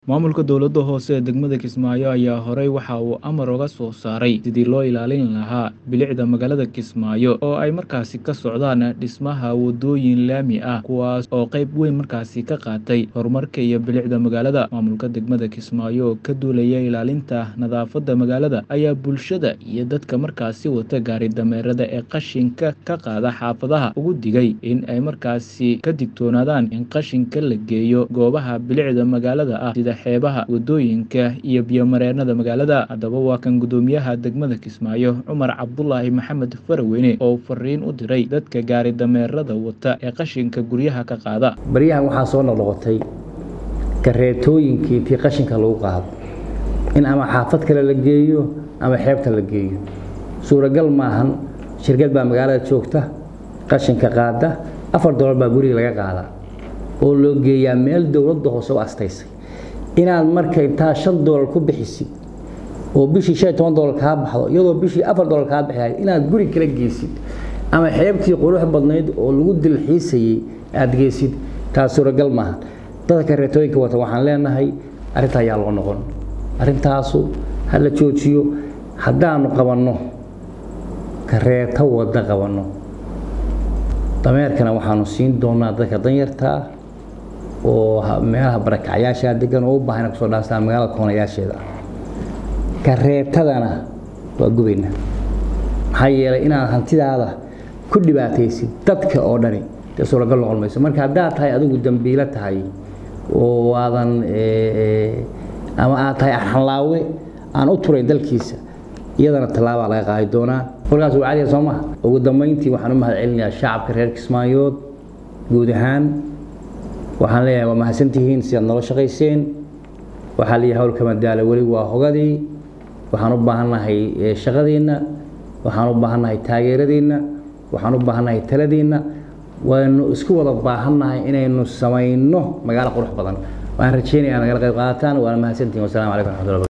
Maamulka dowladda hoose ee degmada Kismaayo ayaa horey waxa uu amar uga soo saaray sidii loo ilaalin lahaa bilicda magaalada Kismaayo oo ay markaasi ka socdaan dhismaha wadooyin laami ah kuwaas oo qayb weyn markaasi ka qaatay horumarka iyo bilicda magaalada. Maamulka degmada Kismaayo oo ka duulaya ilaalinta nadaafadda magaalada ayaa bulshada iyo dadka markaasi wata gaari dameerada ee qashinka ka qaada xaafadaha ugu digay in ay markaasi ka digtoonaadaan in qashinka la geeyo goobaha bilicda magaalada ah sida xeebaha, wadooyinka iyo biyo-mareennada magaalada. Haddaba waa kan guddoomiyaha degmada Kismaayo Cumar Cabdulaahi Maxamed Faraweyne oo fariin u diray dadka gaari dameerada wata ee qashinka guryaha ka qaada. baryahan waxaa soo noqnoqotay kareetooyinkii intii qashinka lagu qaado in ama xaafad kale la geeyo ama xeebta la geeyo suuragal maahan shirkad baa magaalada joogta qashinka qaada afar dolar baa guriga laga qaadaa oo loo geeyaa meel dowladda hoose u astaysay inaad marka intaa shan dolar ku bixisid oo bishii shan iyo toban dolar kaa baxdo iyadoo bishii afar dolar kaa bixihay inaad guri kala geysid ama xeebtii qurux badnayd oo lagu dilxiisayey aad geysid taas suuragal maaha dadka kareetooyinka wata waxaan leenahay arrinta ayaa loo noqon arrintaasu ha la joojiyo haddaanu qabanno kareeto wadda qabanno dameerkana waxaanu siin doonaa dadka danyartaa oo meelaha barakacyaasha degan oo u baahan inay kusoo dhaastaan magaalada koonayaasheeda kareetadana waa gubayna maxaa yeelay inaad hantidaada ku dhibaataysid dadka oo dhani dee suuragal noqon mayso marka haddaad tahay adigu dambiilo tahay oo aadan ama aad tahay arxanlaawe aan u turayn dalkiisa iyadana tallaabaa laga qaadi doonaa kolkaas waa cadiya soo maha ugu dambayntii waxaan u mahad celinayaa shacabka reer kismaayood guud ahaan waxaan leeyahay waa mahadsantihiin sidaad nolo shaqayseen waxaa leeyahay howlka madaalo weli waa hogadii waxaan u baahannahay shaqadiinna waxaan u baahannahay taageeradiinna waxaan u baahannahay taladiinna waynu isku wada baahannahay inaynu samayno magaalo qurux badan waan rajeynaya nagala qayb qaadataan waana mahadsantihiin wasalaamu calaykum raxmatullahi